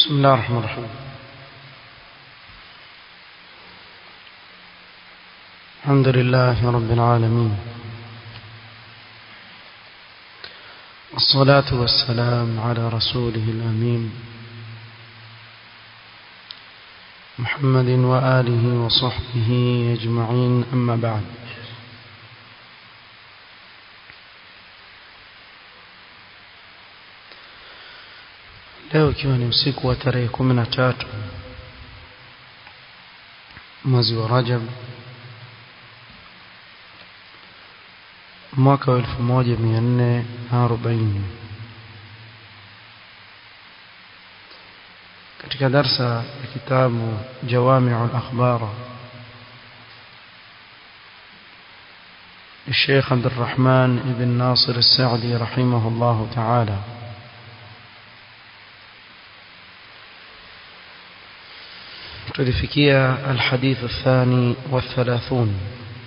بسم الله الرحمن الرحيم الحمد لله رب العالمين والصلاة والسلام على رسوله الأمين محمد وآله وصحبه أجمعين أما بعد leo ikiwa ni usiku wa tarehe kumi na tatu mwezi wa Rajab mwaka wa elfu moja mia nne na arobaini katika darsa ya kitabu Jawami'u al-Akhbar الشيخ عبد الرحمن بن ناصر السعدي رحمه الله تعالى tulifikia الحديث الثاني والثلاثون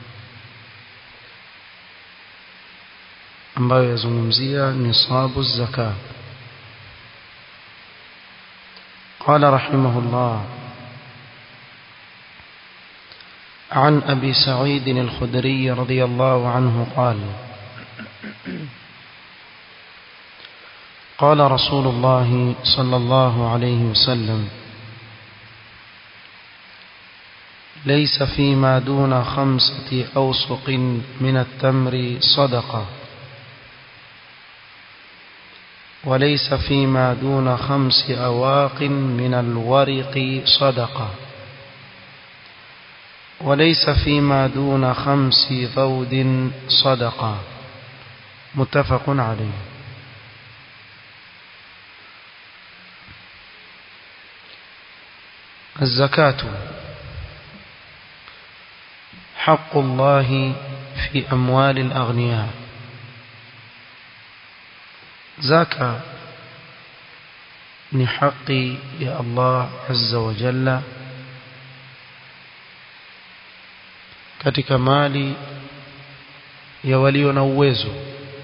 ambayo yazungumzia nisabu zaka قال رحمه الله عن أبي سعيد الخدري رضي الله عنه قال قال رسول الله صلى الله عليه وسلم ليس فيما دون خمسة أوسق من التمر صدقة وليس فيما دون خمس أواق من الورق صدقة وليس فيما دون خمس ذود صدقة متفق عليه الزكاة حق الله في أموال الأغنياء زكاة ni haki ya Allah azza wa jalla katika mali ya walio na uwezo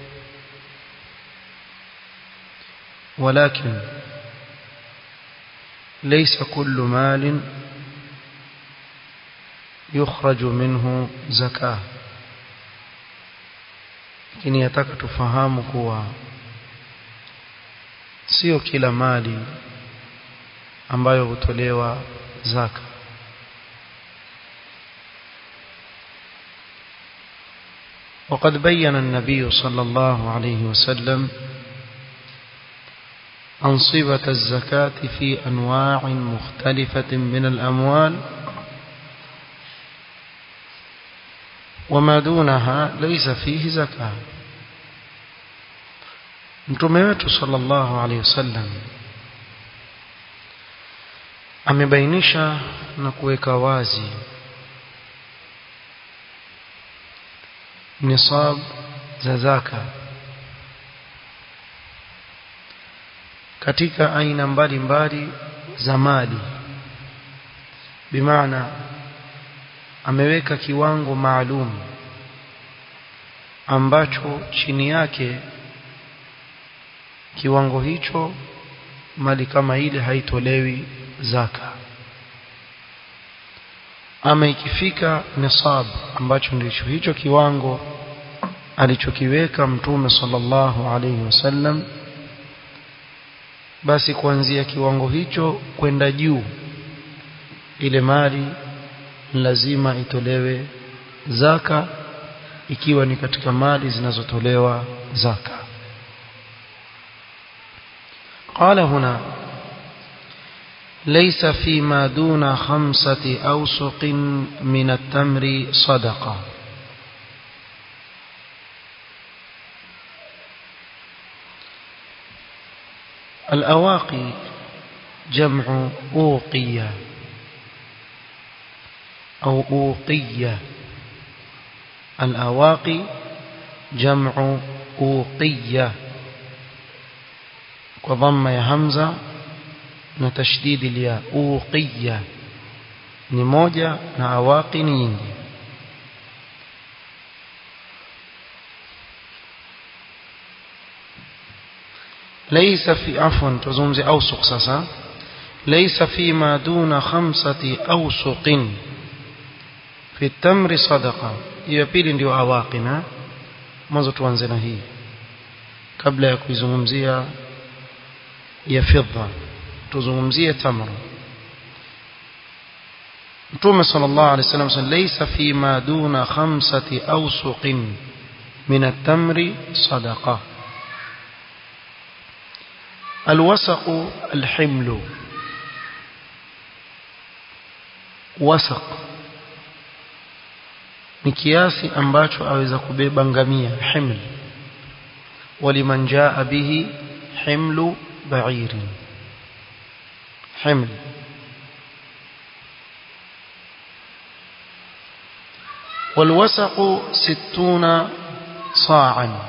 ولكن ليس كل مال يخرج منه زكاه lakini yataka tufahamu kuwa sio kila mali ambayo hutolewa zaka وقد بين النبي صلى الله عليه وسلم أنصبة الزكاة في أنواع مختلفة من الأموال وما دونها ليس فيه زكاه mtume wetu sallallahu alaihi wasallam amebainisha na kuweka wazi nisab za zaka katika aina mbalimbali za mali bimaana ameweka kiwango maalum ambacho chini yake kiwango hicho mali kama ile haitolewi zaka ama ikifika nisab ambacho ndicho hicho kiwango alichokiweka mtume sallallahu alaihi wasallam basi kuanzia kiwango hicho kwenda juu ile mali lazima itolewe zaka ikiwa ni katika mali zinazotolewa zaka قال هنا ليس فيما دون خمسة أوسق من التمر صدقة الأواقي جمع أوقية أو أوقية الأواقي جمع أوقية وضم يا همزة na tashdidi ya uqiya ni moja na awaqi ni nyingi laysa fi afwan tuzungumze awsuq sasa ليس فيما دون خمسة أوسق في التمر صدقة hiyo pili ndio awaqina mwanzo tuanze na hii kabla ya kuizungumzia ya fidda tuzungumzie tamra Mtume sallallahu alaihi wasallam laysa fima duna khamsati awsuqin min at-tamri sadaqa الوسق الحمل wasaq ni kiasi ambacho aweza kubeba ngamia himl waliman jaa bihi himlu ba'irin himl والوسق ستون صاعا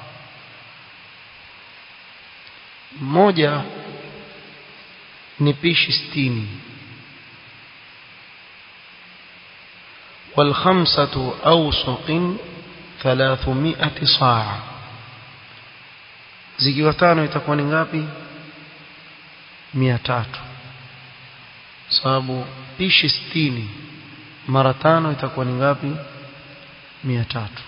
moja ni pishi sitini والخمسة أوسق ثلاثمائة صاع zikiwa tano itakuwa ni ngapi mia tatu sababu pishi sitini mara tano itakuwa ni ngapi mia tatu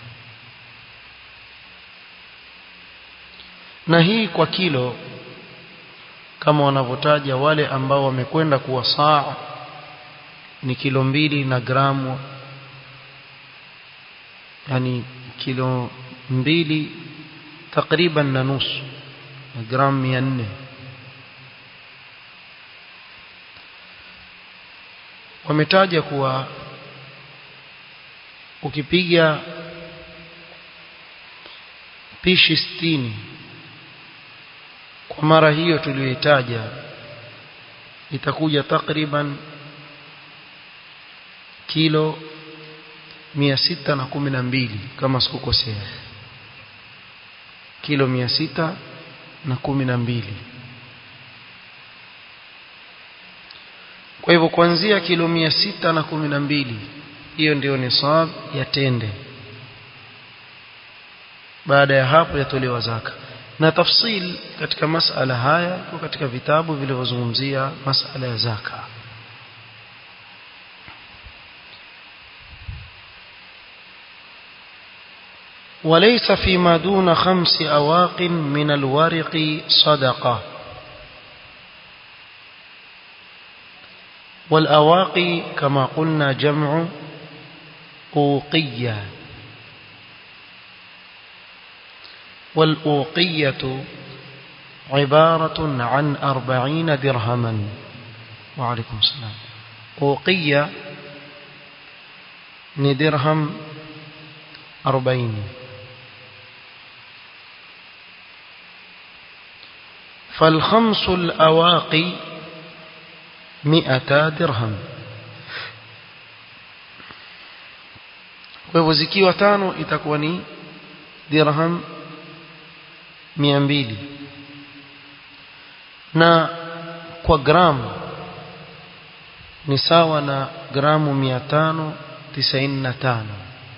na hii kwa kilo kama wanavyotaja wale ambao wamekwenda kuwa saa ni kilo mbili na gramu yani kilo mbili takriban na nusu na gramu mia nne wametaja kuwa ukipiga pishi sitini kwa mara hiyo tuliyoitaja itakuja takriban kilo mia sita na kumi na mbili kama sikukosea kilo mia sita na kumi na mbili kwa hivyo kuanzia kilo mia sita na kumi na mbili hiyo ndio nisab ya tende baada ya hapo yatolewa zaka na tafsil katika masala haya iko katika vitabu vilivyozungumzia masala ya zaka وليس فيما دون خمس أواق من الورق صدقة والأواقي كما قلنا جمع أوقية والأوقية عبارة عن أربعين درهما وعليكم السلام أوقية ندرهم أربعين فالخمس الأواقي مئتا درهم kwa hivyo zikiwa tano itakuwa ni dirham mia mbili na kwa gramu ni sawa na gramu mia tano tisaini na tano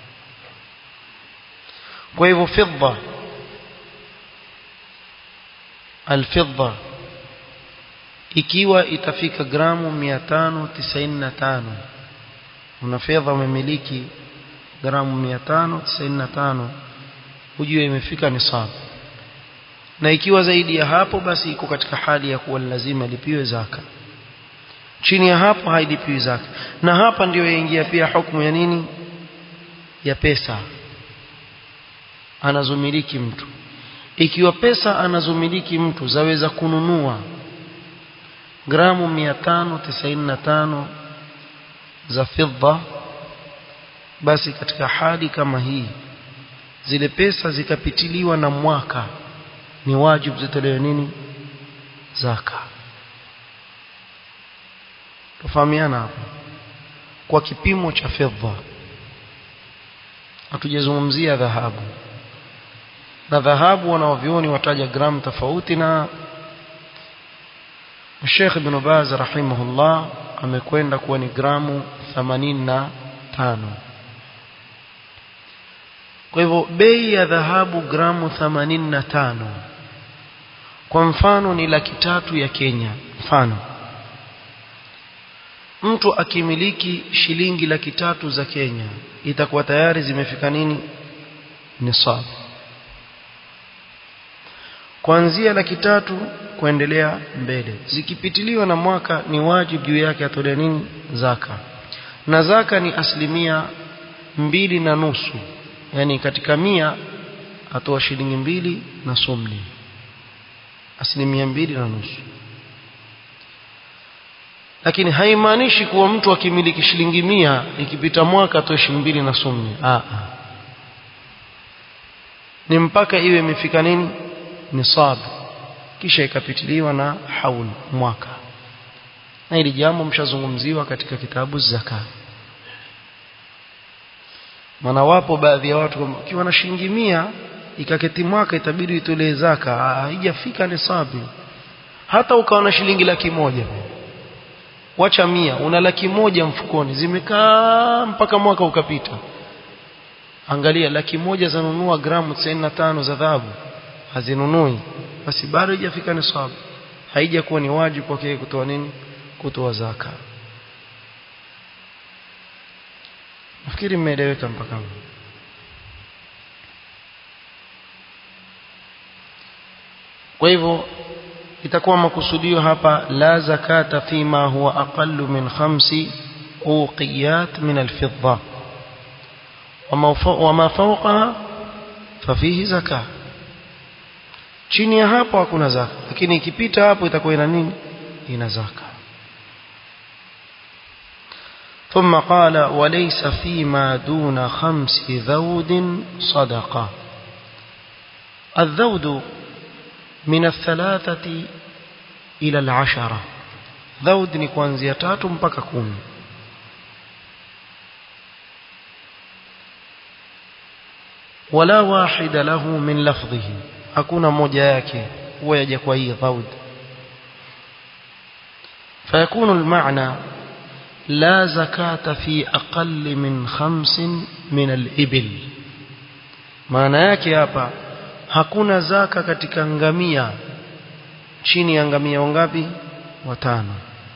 kwa hivyo fidda alfidda ikiwa itafika gramu 595 una fedha umemiliki gramu 595 ujue imefika nisab na ikiwa zaidi ya hapo basi iko katika hali ya kuwa lazima lipiwe zaka chini ya hapo hailipiwi zaka na hapa ndiyo yaingia pia hukumu ya nini ya pesa anazomiliki mtu ikiwa pesa anazomiliki mtu zaweza kununua gramu 595 za fidda basi katika hali kama hii zile pesa zikapitiliwa na mwaka ni wajibu zitolewe nini zaka tufahamiana hapa kwa kipimo cha fedha hatujazungumzia dhahabu na dhahabu wanaovioni wataja gramu tofauti na Sheikh Ibn Baz rahimahullah amekwenda kuwa ni gramu 85 kwa hivyo bei ya dhahabu gramu 85 kwa mfano ni laki tatu ya Kenya mfano mtu akimiliki shilingi laki tatu za Kenya itakuwa tayari zimefika nini nisab kuanzia laki tatu kuendelea mbele zikipitiliwa na mwaka ni wajibu juu yake atolee nini zaka na zaka ni asilimia mbili na nusu yani katika mia atoa shilingi mbili na sumni asilimia mbili na nusu lakini haimaanishi kuwa mtu akimiliki shilingi mia ikipita mwaka atoe shilingi mbili na sumni Aa. ni mpaka iwe imefika nini nisab kisha ikapitiliwa na haul mwaka na hili jambo mshazungumziwa katika kitabu zaka maana wapo baadhi ya watu ukiwa na shilingi mia ikaketi mwaka itabidi itolee zaka haijafika nisabi hata ukawa na shilingi laki moja wacha mia una laki moja mfukoni zimekaa mpaka mwaka ukapita angalia laki moja zanunua gramu 95 za dhahabu hazinunui basi bado haijafika nisabu haija kuwa ni wajibu kwake kutoa nini kutoa zaka nafikiri mmeeleweka mpaka hapo kwa hivyo itakuwa makusudio hapa la zakata fima huwa aqallu min khamsi uqiyat min alfidda wama fawqaha fafihi zaka chini ya hapo hakuna zaka lakini ikipita hapo itakuwa ina nini ina zaka ثم قال وليس فيما دون خمس ذود صدقة الذود من الثلاثة إلى العشرة ذود ni kuanzia tatu mpaka kumi ولا واحد له من لفظه hakuna moja yake huwa yaja kwa hii dhaud فيكون المعنى لا زكاة في أقل من خمس من الإبل maana yake hapa hakuna zaka katika ngamia chini ya ngamia wangapi watano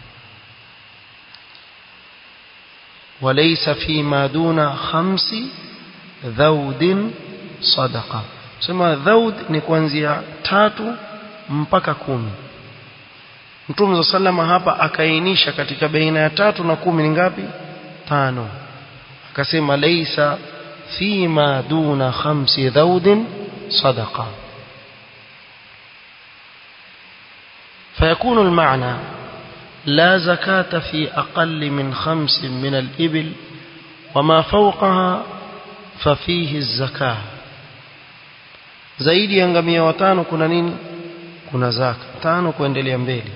وليس فيما دون خمس ذود صدقه sema dhaud ni kuanzia tatu mpaka kumi Mtume za salama hapa akaainisha katika baina ya tatu na kumi ni ngapi tano akasema laisa fima duna khamsi dhaudin sadaqa فيكون المعنى لا زكاة في أقل من خمس من الإبل وما فوقها ففيه الزكاه zaidi ya ngamia watano kuna nini kuna zaka tano kuendelea mbele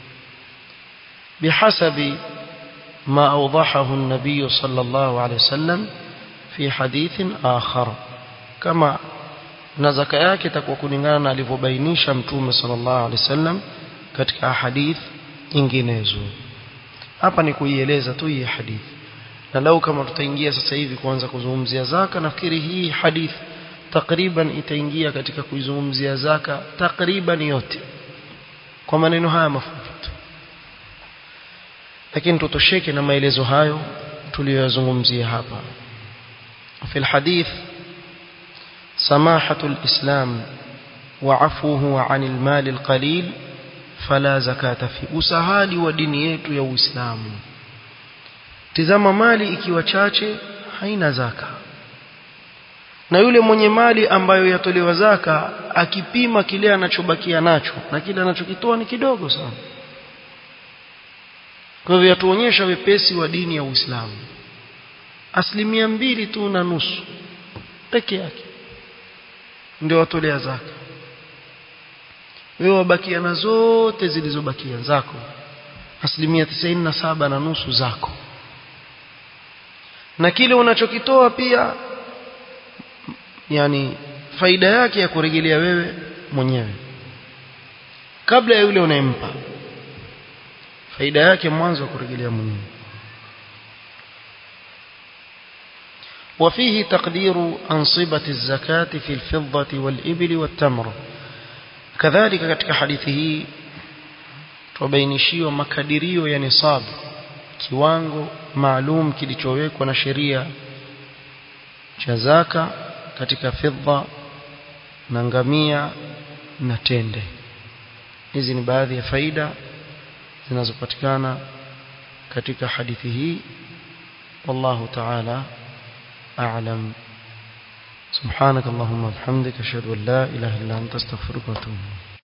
bihasabi ما أوضحه النبي صلى الله عليه وسلم في حديث آخر كما نزك yake itakuwa kulingana na alivyobainisha mtume sallallahu alaihi wasallam katika hadith nyinginezo hapa ni kuieleza tu hii hadith na lau kama tutaingia sasa hivi kuanza kuzungumzia zaka nafikiri hii hadith takriban itaingia katika kuizungumzia zaka takriban yote kwa maneno haya mafupi tu lakini tutosheke na maelezo hayo tuliyoyazungumzia hapa في الحديث سماحة الإسلام وعفوه عن المال القليل فلا زكاة في usahali wa dini yetu ya Uislamu tizama mali ikiwa chache haina zaka na yule mwenye mali ambayo yatolewa zaka akipima kile anachobakia nacho na kile anachokitoa ni kidogo sana kwa hivyo yatuonyesha wepesi wa dini ya Uislamu asilimia mbili tu na nusu peke yake ndio watolea zaka wewe wabakia na zote zilizobakia zako asilimia tisaini na saba na nusu zako na kile unachokitoa pia yani faida yake ya kurejelea wewe mwenyewe kabla ya yule unayempa faida yake mwanzo wa kurejelea mwenyewe وفيه تقدير أنصبة الزكاة في الفضة والإبل والتمر كذلك katika hadithi hii tubainishiwa makadirio ya nisab kiwango maalum kilichowekwa na sheria cha zaka katika fedha na ngamia na tende hizi ni baadhi ya faida zinazopatikana katika hadithi hii wallahu ta'ala a'lam سبحانك اللهم وبحمدك اشهد ان لا اله الا انت استغفرك واتوب اليك